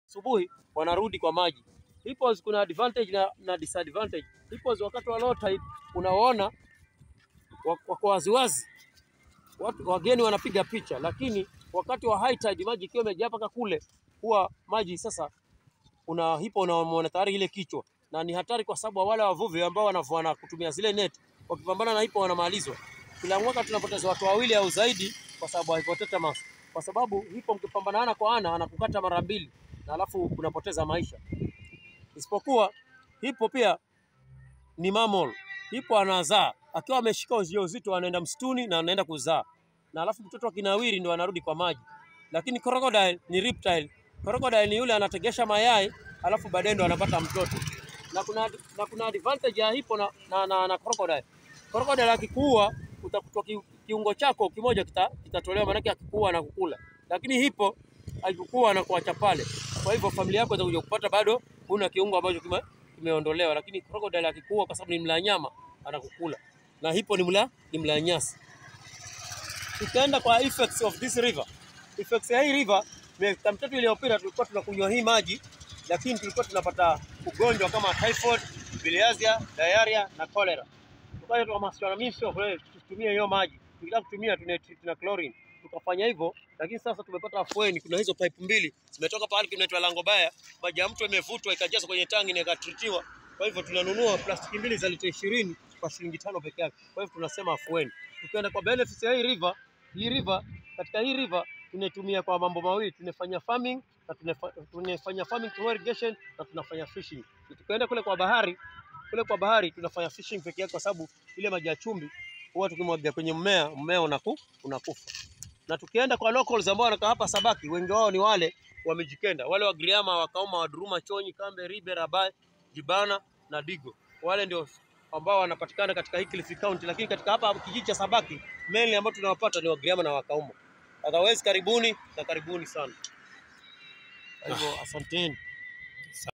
asubuhi wanarudi kwa maji. Hippos kuna advantage na, na disadvantage. Hippos wakati wa low tide unaona wako waziwazi, watu wageni wanapiga picha, lakini wakati wa high tide maji ikiwa imejaa mpaka kule, huwa maji sasa una hipo unamuona tayari ile kichwa, na ni hatari kwa sababu wale wavuvi ambao wanavua na kutumia zile net wakipambana na hipo wanamalizwa. Kila mwaka tunapoteza watu wawili au zaidi kwa sababu ya hippopotamus, kwa sababu hipo mkipambana ana kwa ana anakukata mara mbili na alafu unapoteza maisha. Isipokuwa hipo pia ni mammal. Hipo anazaa akiwa ameshika ujauzito, anaenda msituni na anaenda kuzaa, na alafu mtoto akinawiri ndio anarudi kwa maji. Lakini crocodile ni reptile. Crocodile ni yule anategesha mayai alafu baadaye ndo anapata mtoto. Na kuna, na kuna advantage ya hipo na, na, na, na crocodile. Crocodile akikuua utakuta ki, kiungo chako kimoja kita- kitatolewa, maanake akikuua na kukula, lakini hipo akikuua na kuacha pale. Kwa hivyo familia yako itakuja kupata bado huna kiungo ambacho kime, kimeondolewa, lakini crocodile akikuua, kwa sababu ni mla nyama, anakukula na hipo ni mla ni mla nyasi. Tukaenda kwa effects of this river. Effects ya hii river, miaka mitatu iliyopita tulikuwa tunakunywa hii maji, lakini tulikuwa tunapata ugonjwa kama typhoid, bilharzia, diarrhea na cholera. Tukaja tukahamasishwa na Ministry of Health tusitumie hiyo maji, tukitaka kutumia tunatreat na chlorine. Tukafanya hivyo, lakini sasa tumepata afueni. Kuna hizo pipe mbili zimetoka pahali kinaitwa Langobaya, maji ya mto imevutwa ikajazwa kwenye tangi na ikatritiwa. Kwa hivyo tunanunua plastiki mbili za lita ishirini kwa shilingi tano peke yake. Kwa hivyo tunasema afueni. Tukienda kwa benefits ya hii river, hii river katika hii river tunaitumia kwa mambo mawili, tunafanya farming na tunafa- tunafanya farming to irrigation na tunafanya fishing. Tukaenda kule kwa bahari, kule kwa bahari tunafanya fishing peke yake, kwa sababu ile maji ya chumvi huwa tukimwagia kwenye mmea, mmea unaku, unakufa. Na tukienda kwa locals ambao wanakaa hapa Sabaki, wengi wao ni wale wa Mijikenda, wale wa Giriama, Wakauma, Waduruma, Chonyi, Kambe, Ribe, Rabai, Jibana na Digo. Wale ndio ambao wanapatikana katika hii Kilifi County, lakini katika hapa kijiji cha Sabaki mainly ambao tunawapata ni Wagiriama na Wakauma. Otherwise karibuni na karibuni sana. Kwa hivyo asanteni.